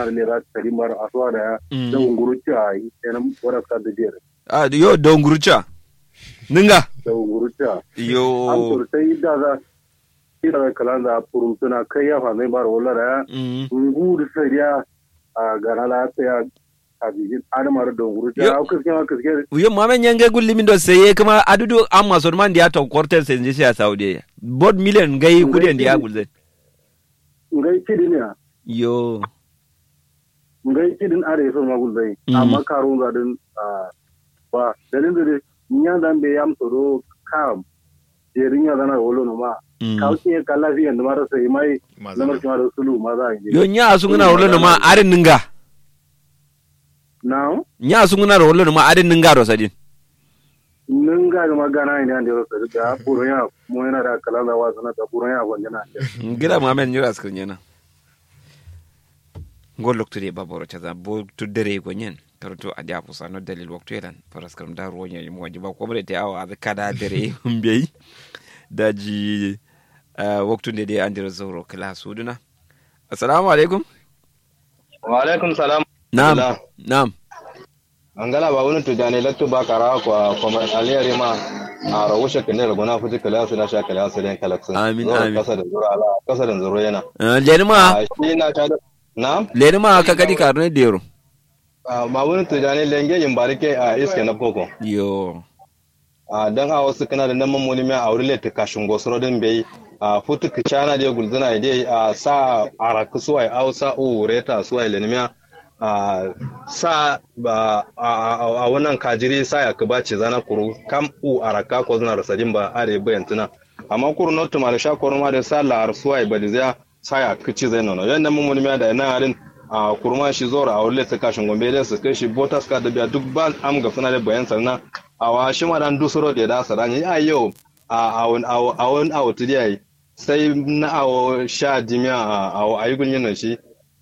da lera tari mara asuwa da ya Mm. da unguruci a yi yanan wadda ka da biyar a yo don gurcha ninga da unguruci a an yo sosai da za ira da kalan da furum suna kai ya fa mai mara wala da ya Mm. ungu da sai ya a gana la ya a bijin adamar da unguruci Yo- a kiske ma kiske yo mame nyange gulli min do seye kuma adudu amma son man dia to cortel sen jisi a saudi bod million gai kudin dia gulze ngai kidin ya yo ngai kidin are so ma gulzai Mm. amma karun zadin a ba dalin da dai nya dan be yam soro kam jerin ya zana wolo no ma Mm. kauke ka lafiya da mara sai mai Maza lamar ne. kuma da sulu ma za a yi yo nya asunguna rolo ma arin ninga now nya asunguna rolo ma arin ninga ro sadin nun ga ma gana ne an da rosa da buron ya mu yana da kala da wasu na da buron ya wanda na gira mame nyura skrin yana gol loktude baboro chaza bo tuddere ko nyen karoto adi apusa no dalil waktu elan paras karam da ronya yimo wajiba ko bre te awa ade kada dere mbey daji uh, waktu nde de andiro zoro kala suduna assalamu alaikum wa alaikum salam nam Salam. nam angala ba wani tujani lattu ba kara kwa kuma aliyari ma a rawushe kane da gona fuji kala su na sha kala su den kalaksun Amin, Zuwa amin. kasa da zura ala kasa da zura yana uh, leni ma a shi na ta da na leni ma ka kadi karne dero ba wani tujani lenge yin barike a iske na koko yo a dan a wasu kana da nan mamuni mai a wurin ta kashin gosoro din bai a futu kicana da gulzuna dai a sa araku suwai ausa o reta suwai lenimiya a sa ba a a- a wannan kajiri sa ya kuba ce zana kuru kam u araka ko zuna rasadin ba are bayan tuna amma kuru notu ma da sha kuru ma da sa la arsuwai ba da zai sa ya kici zai nono yan nan mamuni mai da ina harin a kurma shi zora a wurin ta kashin gombe da su kai shi botas ka da biya duk ba am ga suna da bayan sannan a wa shi ma dan dusuro da da sarani ya yau a awon awon awon yayi sai na awo sha dimiya a awo ayi gunyin shi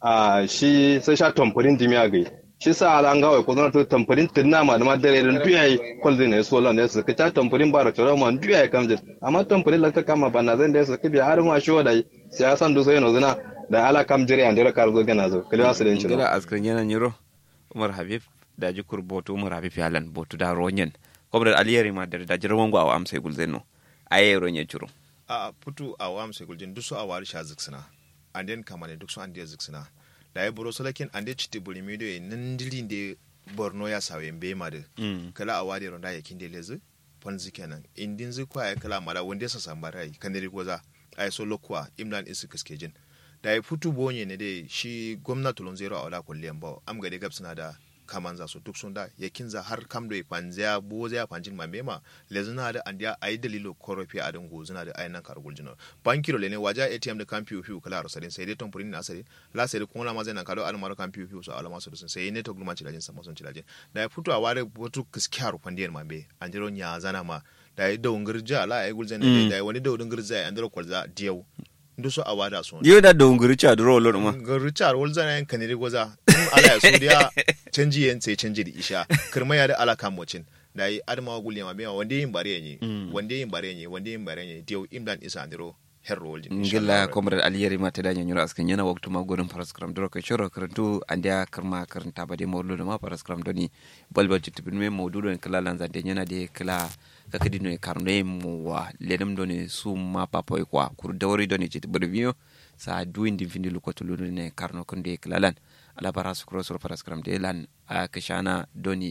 a shi sai sha tamfurin dimiya gai shi sa ala an gawai ko zana to tamfurin tinna ma da ma dare dan duyayi kwalzi ne so lan ne su ka tamfurin bara to ma duyayi kamje amma tamfurin la ta kama bana zan da su kibi har ma shi wadai sai san duso yana zina da ala kam jire an dira kar zo gana zo kalewa su den shi gira askrin yana nyiro umar habib daji kur botu umar habib yalan botu da ronyen kobra aliyari ma da daji rawango awa amsay gulzeno aye ronye churu a putu a wam sai guljin dusu a wari sha ziksina and then kamane duk su an dia ziksina da ya buro solakin an dia chiti buri mi do nan dilin de borno ya sawe mbe ma de Mm. kala a wari ronda ya kinde lezi ponzi kenan indin zi kwa ya kala mala wanda sa sambara yi kaniri goza ay so lokwa imlan isi kiskejin da ya putu bonye ne de shi gwamnati lon zero a wala kulliyan ba am gade gab suna da kaman za su duk sun da ya kinza har kam do panzia bo zia panjin mambema lezuna da andia ay dalilo korofi a dango zuna da ay nan kar guljino bankiro le ne waja atm da kan piu piu kala rosadin sai dai tompurin na sai la sai kuma la mazai nan kado almaro kan piu piu so alama su sun sai ne to gluman cilajin sama sun cilajin da ya fito a ware wato kiskiyar pandiyar mambe anjiro nya zana ma da ya da ungirja la ay gulzen Mm. da ya wani da ungirja ya andiro kwalza diyau nduso a wada sun yo da donguri cha duro lor ma ga richard wolzana yan kaniri goza in ala ya suriya canji yan sai canji da isha kirma ya da ala kamocin da yi adama gulle ma biya wanda yin bare ne Mm. wanda yin bare ne wanda yin bare ne dio imdan isa andiro herro woljin ngilla komra aliyari ma tada nyanyura askin yana waktu ma godon paraskram duro ka shoro karantu andia karma karanta bade mawludo ma paraskram doni balbal titibin me mawdudo en kala lanza de nyana de kala kakadi no e karno mu wa ledem doni su ma papoy kwa kur dawri doni titibir biyo sa duindi findi lukoto ludo ne karno konde kala lan ala paras kro sur paraskram de lan a kashana doni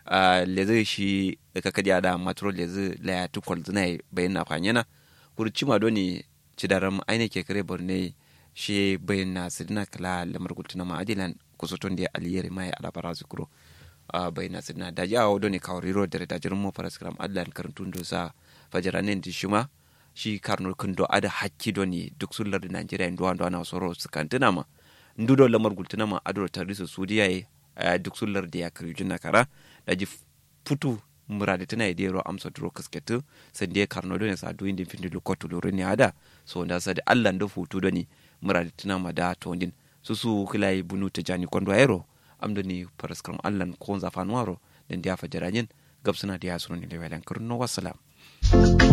a leze shi kakadi ada matro leze la ya tukol zinai bayan fanyana kurcima doni cidaram aine ke kare borne shi bayan na sidina kala lamar gultuna ma adilan kusoton da aliyere mai alabara zukuro a bayan na sidina da ya hawo doni kawari ro da da jirin mu paraskram adilan karantun do sa fajaranen di shima shi karno kundo ada hakki doni duk sullar da Najeriya ndo ando ana soro sukantuna ma ndudo lamar gultuna ma adro tarisu sudiya ye duk sullar da ya kari jina kara da ji futu murade tana ide ro amsa duro kasketu sande karno do ne sa do indin findi lukotu loro ne ada so nda sa de Allah ndo futu do ni murade tana ma da to ndin susu kilai bunu ta jani kondo ayro amdo ni paraskram Allah ko za fanuaro den dia fajaranyen gabsana dia sunu ni lewalan kurno wassalam